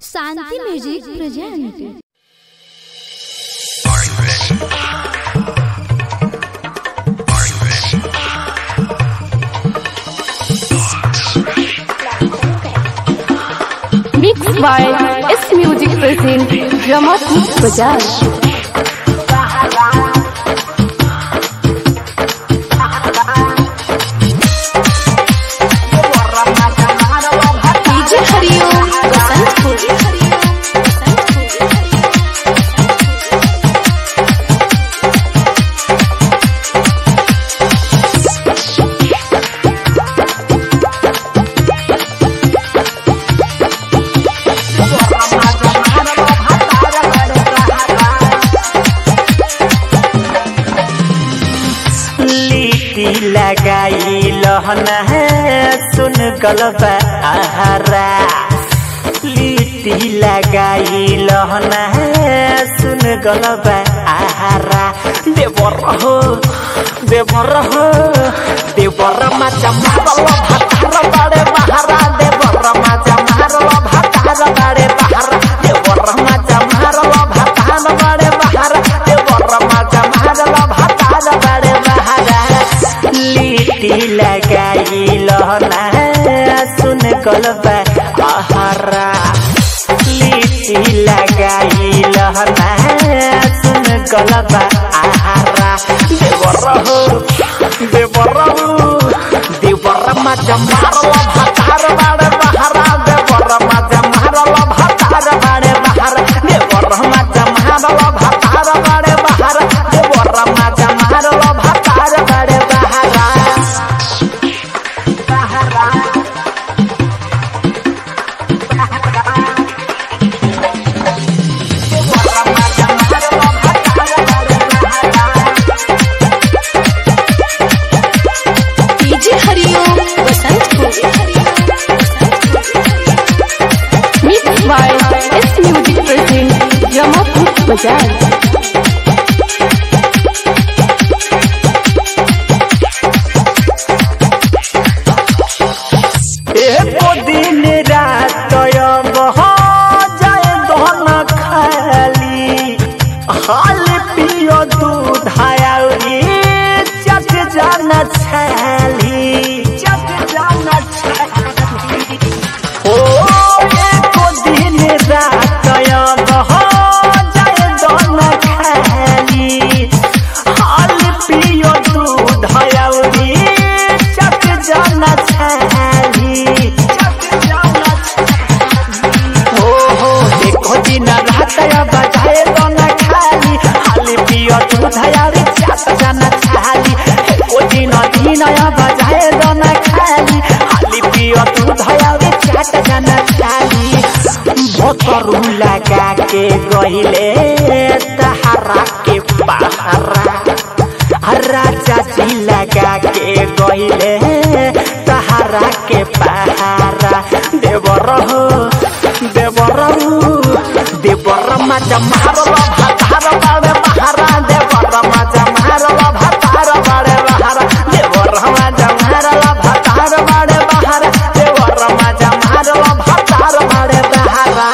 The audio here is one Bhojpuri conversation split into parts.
Shanti music present Mixed by S Music present Ramatut Bajaj. DJ Hariom Basantpur. लिट्टी लगाई लहना सुन गलबा आहारा लिट्टी लगाई लहना सुन गलबा आहारा देवर हो देवर हो देवर माचा मारल भातार बाड़े बहारा देवर माचा मारल भातार बाड़े बहारा देवर माचा मारल भातार बाड़े बहारा देवर माचा मारल भातार बाड़े बहारा लिट्टी लगाई लहना सुन गलबा आहारा लिट्टी लगाई लहना सुन गलबा आहारा देवर हो देवर हो देवर माचा मारल भातार बाड़े बहारा देवर माचा मारल भातार बाड़े बहारा देवर माचा मारल भातार बाड़े बहारा देवर माचा मारल भातार बाड़े बहारा DJ Hariom Basantpur. Mixed by S Music present Ramatut Bajaj. एको दिन रात बह जाए दोन खाली हाल पियो दूध आउरी चट जाना छाली चट जाना छाली ओ एको दिन रात बह जाए दोन खाली हाल पियो दूध आउरी चट जाना छाली हो हो देखो दिन रात बजाए दोना खाली हाली पियो दूध आउरी चट जाना छाली ओ दिन दिन बजाए दोना खाली हाली पियो दूध आउरी चट जाना छाली भोतरू लगा के गहिले तहरा के पहरा राजा जी लगा के गईले तहारा के पहारा देवर हो देवर हो देवर माचा मारल भातार बाड़े बहारा देवर माचा मारल भातार बाड़े बहारा देवर माचा मारल भातार बाड़े बहारा देवर माचा मारल भातार बाड़े बहारा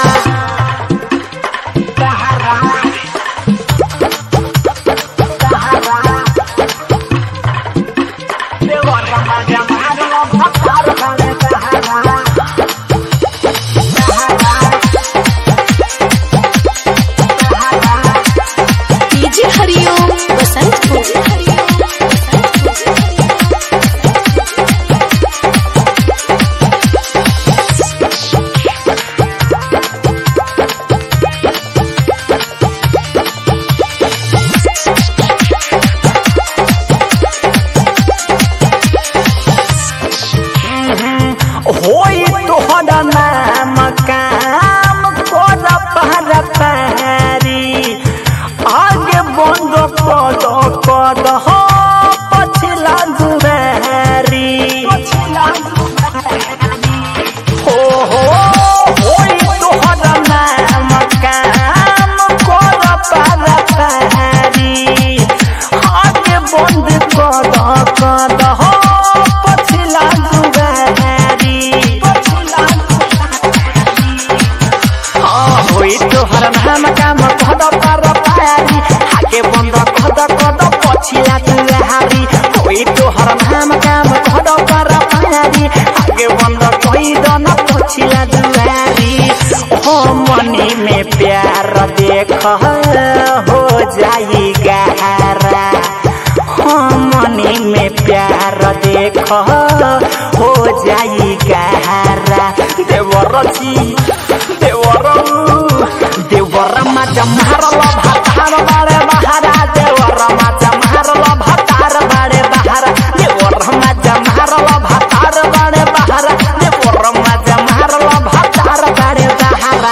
नाम काम कद पर पारी आगे बंद कद कद पछिला तुहारी कोई तोहर नाम काम कद पर पारी आगे बंद कोई दन पछिला दुआरी हो मनी में प्यार देख हो जाई गहरा हो मनी में प्यार देख हो जाई गहरा देवर जी देवर देवर माचा मारल भातार बारे बहारा देवर माचा मारल भातार बारे बहारा देवर माचा मारल भातार बारे बहारा देवर माचा मारल भातार बारे बहारा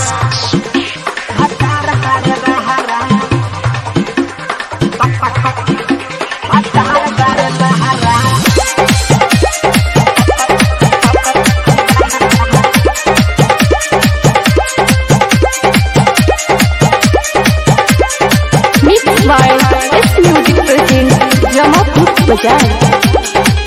भातार बारे बहारा भातार बारे बहारा Mixed by S Music presents Jamapur Bazaar.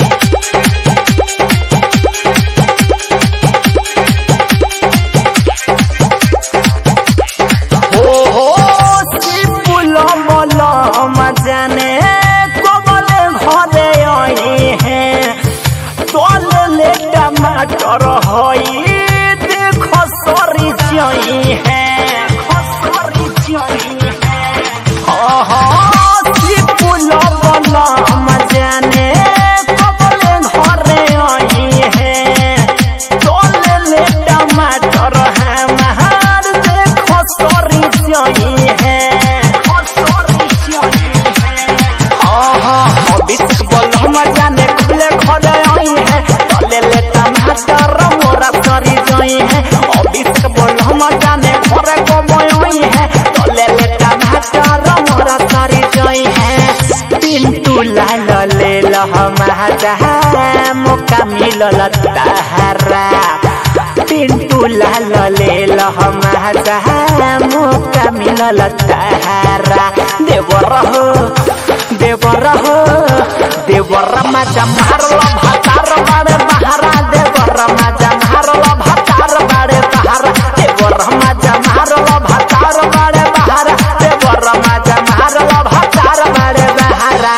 हो हो सिपुल मल मजाने कबले घरे आई है तोल ले टमाटर हई देख सरी जई है खसरी जई है हो हो सिपुल मल मजाने कबले घरे आई है तोल ले टमाटर है महार देखो सरी जई है सरी जई है आहा अभिषेक बलम जाने खुले खड़े आई है तोले ले टमाटर मोरा सरी जई है अभिषेक बलम जाने घरे कमई आई है तोले ले टमाटर मोरा सरी जई है पिंटू लाल ले लहमा मुका मिलल तहरा पिंटू लाल ले लहमा मुका मिलल तहरा देवर हो देवर हो देवर माजा मारल भातार बारे बहारा देवर माजा मारल भातार बारे बहारा देवर माजा मारल भातार बारे बहारा देवर माजा मारल भातार बारे बहारा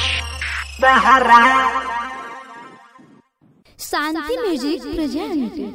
बहारा शांति म्यूजिक प्रेजेंट